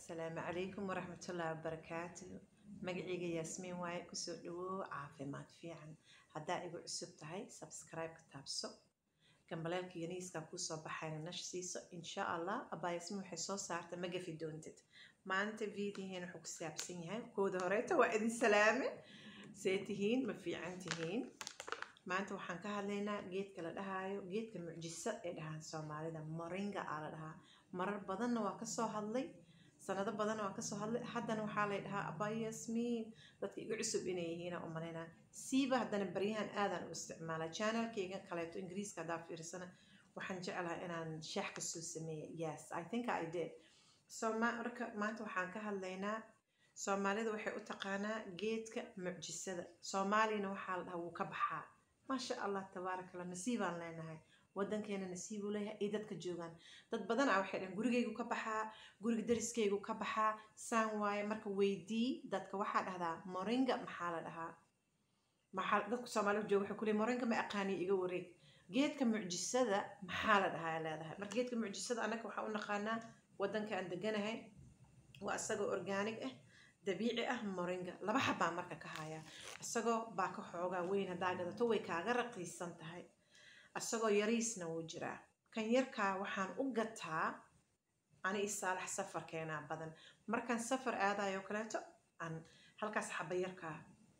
asalaamu calaykum waraxmatullaahi wabarakaatu magacayga yaasmiin waaye kusoo dhawow caafimaad fiican haddaa igu cusub tahay sabscribe-ka taabso gambaleelka yaniiskaa kuusoo baxayna nash siiso insha allah abaa yaasmiin waxay soo saarta ma gafi doontid maanta videoheen wuxuu ku saabsan yahay kooda horeeta waa idin salaame see tihiin ma fiican tihiin maanta waxaan ka hadlaynaa geedka la dhahaayo geedka mucjiso ee dhahaan soomaalida moringa aa la dhahaa marar badanna waa kasoo hadlay sanado badanna waa kasoo hadlay haddana waxaa lay dhahaa abaa yasmiin dadka igu cusub inay yihiina u malaynaa siiba haddana baryahan aadan u isticmaalaa channelkayga kaleeto ingiriiska haddaa fiirsana waxaan jeclahay inaan shaax kasoo sameeya yes i think i did so marka maanta waxaan ka hadlaynaa soomaalida waxay u taqaanaa geedka mucjisada soomaaliyana waxaa la dhahaa wuu ka baxaa maasha allah tabaaraka allah nasiibaan leenahay wadankeena nasiibuu leeyahay ay dadka joogaan dad badan ah waxay dhahan gurigaygu ka baxaa guriga dariskaygu ka baxaa saan waaye marka weydii dadka waxaa dhahdaa moringa maxaa la dhahaa maxaa dadka soomaalida jooga waxay kuleey moringa ma aqaani iga wareeg geedka mucjisada maxaa la dhahaa leedahay marka geedka mucjisada annaga waxaa u naqaanaa wadanka aan deganahay waa isagoo organic ah dabiici ah moringa laba xabaa marka ka haya isagoo baa ka xoogaa weyn haddaa gadato way kaaga raqiisan tahay isagoo yariisna wuu jiraa kan yarkaa waxaan u gataa ani isaalax safarkeenaa badan markaan safar aadayo kaleeto aan halkaas xaba yarkaa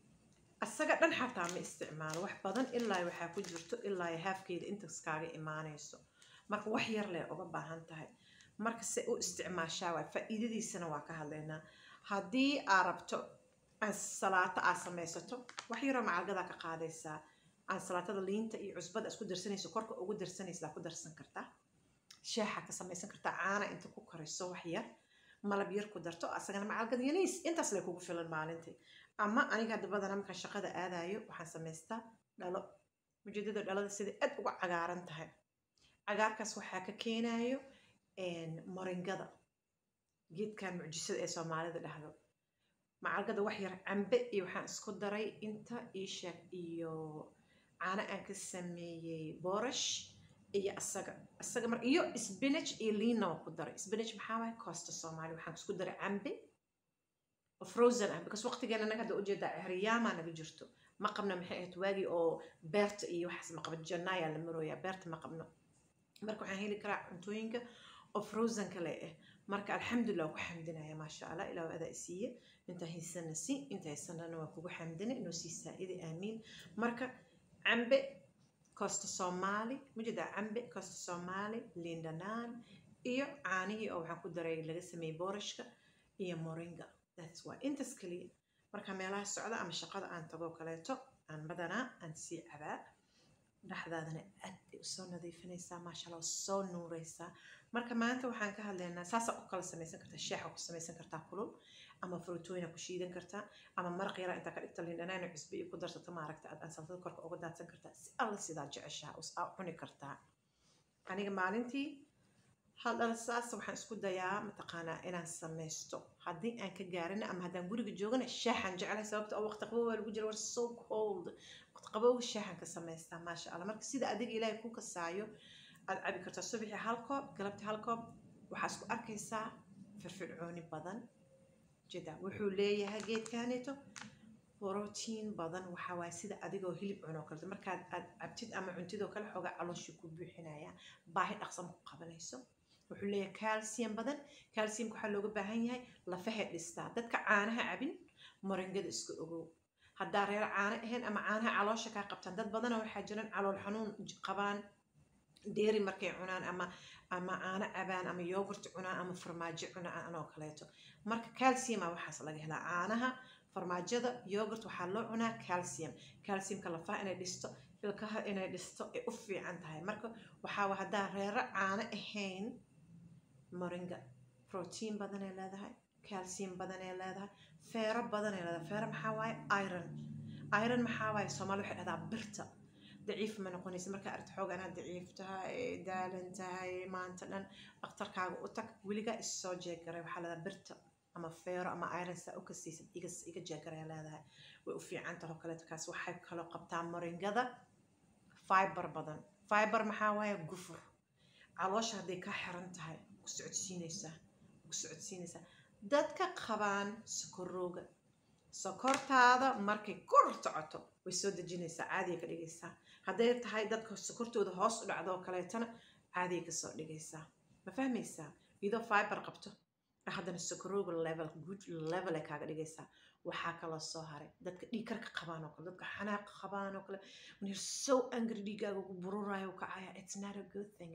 isaga dhan xataa ma isticmaalo wax badan ilaa waxaa ku jirto ilaa haafkeeda intaas kaaga imaanayso marka wax yar leh uga baahan tahay marka se u isticmaashaa waay faa'iidadiisana waa ka hadlaynaa haddii aa rabto salaato aa samaysato wax yaroo macalgadaa ka qaadaysaa salaatada liinta iyo cusbada isku darsanayso korka ugu darsanaysaa ku darsan kartaa shaaxa ka samaysan kartaa caana inta ku kariso wax yar malab yar ku darto asagana macalgad yaniis intaas lay kugu filan maalintii ama aniga hadda badana markaan shaqada aadayo waxaan samaystaa dhalo ujeedada dhalada sida aad uga cagaaran tahay cagaarkaas waxaa ka keenayo moringada geedkan mucjisada ee soomaalida dhahdo macalgada wax yar cambe iyo waxaan isku daray inta iisheeg iyo caano aan ka sameeyey boorash iyo asaga asaga mar iyo spinach iyo liinna waan ku daray spinach maxaa waaye costa soomaali waxaan isku daray cambe oo frozen ah because waqtigeena naga hadda ujeedaa ehriyaamaa naga jirto ma qabno maxay ahayd waagii oo beerta iyo waxaas ma qabno janaayaa la marooyaa beerta ma qabno marka waxaan heli karaa cuntooyinka oo frozen kale ah marka alxamdulilah waa ku xamdinaya maasha allah ilaa adaa isiiye inta haysana si inta haysanana waa kugu xamdina inuu sii saa-ida aamiin marka cambe costa soomaali mujeedaa cambe costa soomaali liindhanaan iyo caanihii oo waxaan ku daray laga sameeyey boorashka iyo moringa thats why intaas kaliya marka meelaha socda ama shaqada aan tagoo kaleeto aan badanaa aan sii cabaa dhexdaadana aad bay usoo nadiifinaysaa maasha allah soo nuureysaa marka maanta waxaan ka hadlaynaa saasaa u kala samaysan kartaa shaaxa ku samaysan kartaa kulul ama fruutooyina ku shiidan kartaa ama maraq yara intaa ka dhigta lindhanaan cusbe iyo ku darsato maaragta aad ansaltada korka uga daadsan kartaa si alla sidaa jeceshaa aa cuni kartaa aniga maalintii hal dhal saas waxaan isku dayaa mataqaanaa inaan samaysto haddii aan ka gaarina ama haddaan guriga joogana shaaxaan jeclahay sababta oo waqti qabow waa lagu jira war so cold waqti qabowga shaaxaan ka samaystaa maasha allah marka sida adiga ilaahay ku kasaayo aad cabi kartaa subaxii hal koob galabtii hal koob waxaa isku arkaysaa firfircooni badan jida wuxuu leeyahay geedkaneeto brotiin badan waxaa waaye sida adigoo hilib cunoo kaleto markaad aad cabtid ama cuntidoo kale xoogaa calooshii ku buuxinaya baahi dhaqsan ku qabanayso wuxuu leeyahay calcium badan calciumka waxaa looga baahan yahay lafahay dhistaa dadka caanaha cabin moringada iska ogow haddaa reer caano ahayn ama caanaha caloosha kaa qabtaan dad badana waxaa jiraan calool xanuun qabaan dheeri markay cunaan ama ama caano cabaan ama yogurt cunaan ama farmaajo cunaan oo kaleeto marka calciuma waxaas laga helaa caanaha farmaajada yogurt waxaa loo cunaa calcium calciumka lafaha inay dhisto ilkaha inay dhisto ay u fiican tahay marka waxaa haddaa reero caano ahayn moringa protein badanay leedahay calcium badanay leedahay feero badanay leedahay feero maxaa waaye iron iron maxaa waaye soomaali waxay dhahdaa birta daciif ma noqonaysa markaa aragti xooga inaad daciif tahay daalan tahay maanta dhan dhakhtarkaaga u tag weligaa issoo jeegaray waxaa leedahay birta ama feero ama iron saa u kasiisid iga iga jeegaraya leedahay way u fiican taho kaleeto kaas waxay kaloo qabtaa moringada fiber badan fiber maxaa waaye gufur caloosha hadday ka xiran tahay ku socodsiinaysaa ku socodsiinaysaa dadka qabaan sokorowga sokortaada markay kor socoto way soo dejinaysaa caadiya ka dhigaysaa hadday tahay dadka sokortooda hoos u dhacdo oo kaleetana caadiya kasoo dhigaysaa ma fahmaysaa iyadoo fiber qabto haddana sokorowga level good level ay kaaga dhigaysaa waxaa kaloo soo haray dadka dhiigkarka qabaan oo kale dadka xanaaqa qabaan oo kale when you're so angry dhiigaaga ku bururayo kacaya it's not a good thing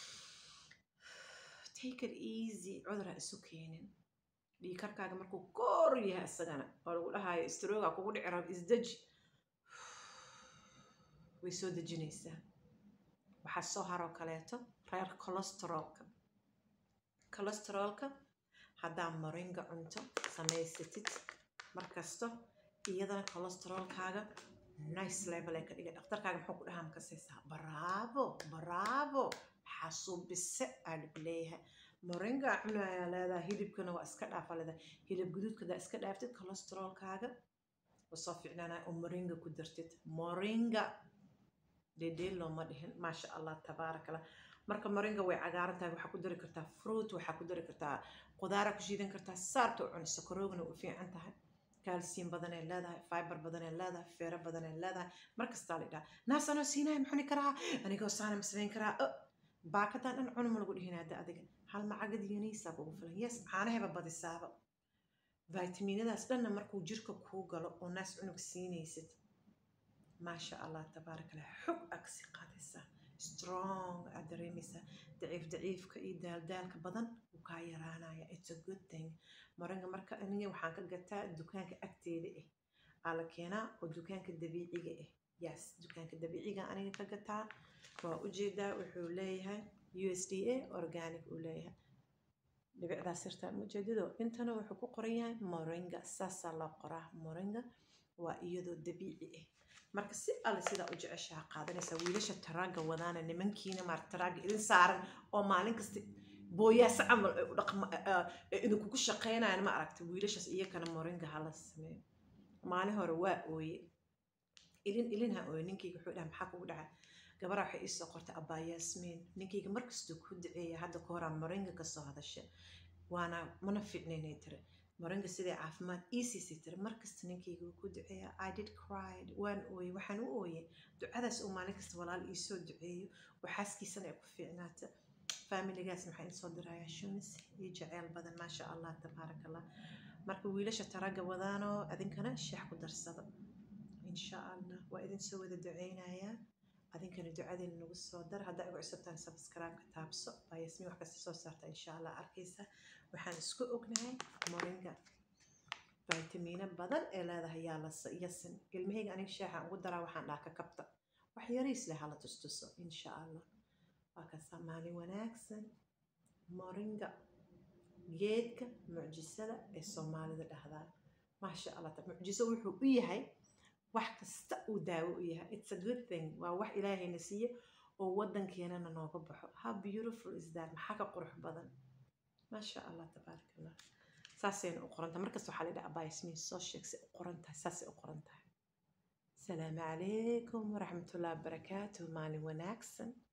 take it easy cudur ha isu keenin dhiigkarkaaga markuu kor yahay isagana oo lagu dhahayo strooga kugu dhici rabo isdeji way soo dejinaysaa waxaa soo haroo kaleeto reer cholesterolka cholesterolka haddaa moringa cunto samaysatid markasto iyadana cholesterolkaaga nice level ay ka dhigay dhakhtarkaaga muxuu ku dhahaa makasaysaa bravo bravo xasuubise aa lagu leeyahay moringa cunayaa leedahay hilibkana waa iska dhaafa leedahay hilib guduudka hadaa iska dhaaftid cholesterolkaaga waa soo fiicnaanaya oo moringa ku dartid moringa dhedheel looma dhihin maasha allah tabaaraka allah marka moringa way cagaaran tahay waxaa ku dari kartaa fruit waxaa ku dari kartaa qudaara ku shiidan kartaa saarta u cuni sokorowgana u fiican tahay calcium badanay leedahay fiber badanay leedahay feero badanay leedahay markastaa la dhaha naasanoo siinaya maxuni karaa anigoo saana ma samayn karaa baakadan dhan cunuma lagu dhihin hadda adiga hal macagad yuniisaa kugu filan yes caanahayba badisaaba vitaminadaas dhanna markuu jirka kuu galo oo naas cunug siinaysid maasha allah tabaaraka allah xog agsi qaadaysaa strong aad dareemaysaa daciif daciifka iyo daaldaalka badan wuu kaa yaraanaya it's a good thing moringa marka aniga waxaan ka gataa dukaanka agteeda ah aa la keenaa oo dukaanka dabiiciga ah yes dukaanka dabiiciga aniga ka gataa waa ujeedaa wuxuu leeyahay u s d a organic uu leeyahay dhibicdaas yartaa ujeedado intana wuxuu ku qoran yahay moringa saasaa loo qoraa moringa waa iyadoo dabiici ah marka si alle sidaa u jeceshaha qaadanaysaa wiilasha taraaga wadaana nimankiina maarta taraaga idin saaran oo maalin kasta booyaasa camal ay u dhaqma idinkugu shaqeynayaan ma aragta wiilashaas iyakana moringa hala sameeyo maalin hore waa ooye ilin ilin ha ooye ninkayga wuxuu dhaha maxaa kugu dhacay gabaraa waxay iisoo qortay abaa yaasmiin ninkayga markastuu ku duceeya hadda ka horaa moringa kasoo hadasha waana mana fiicnaynay tiri moringa siday caafimaad iisiisay tiri markasta ninkayga wuu ku duceeya i did cried waan ooyey waxaan u ooyey ducadaas uu maalin kasta walaal iisoo duceeyo oo xaaskiisana ay ku fiicnaata faamiligaas maxaa insoo dirayaa shumis iyo jaceyl badan maasha allah tabaaraka allah marka wiilasha taraga wadaanoo adinkana sheex ku darsado insha allah waa idin soo wada duceynayaa adinkana ducadeena nagu soo dar haddaa igu cusubtaan subscribe-ka taabso baa yasmiin wax kasta soo saarta insha allah arkaysa waxaan isku ognahay moringa faytamiino badan ee leedahay yaa la yasin ilmahayga aniga sheexaan ugu daraa waxaan dhaha ka kabta wax yariis leh hala tustuso insha allah waa kasaa maalin wanaagsan moringa geedka mucjisada ee soomaalida dhahdaan maasha allah mucjiso wuxuu u yahay wax kasta uu daawo u yahay it's a good thing waa wax ilaahayna siiye oo waddankeenana nooga baxo how beautiful is that maxaa ka qurux badan maasha allah tabaaraka allah saasayna u qoran tahay markasta waxaa la yidhaha abaa yasmiin soo sheeg si u qoran tahay saasay u qoran tahay asalaamu calaykum waraxmatullahi wabarakaatuh maalin wanaagsan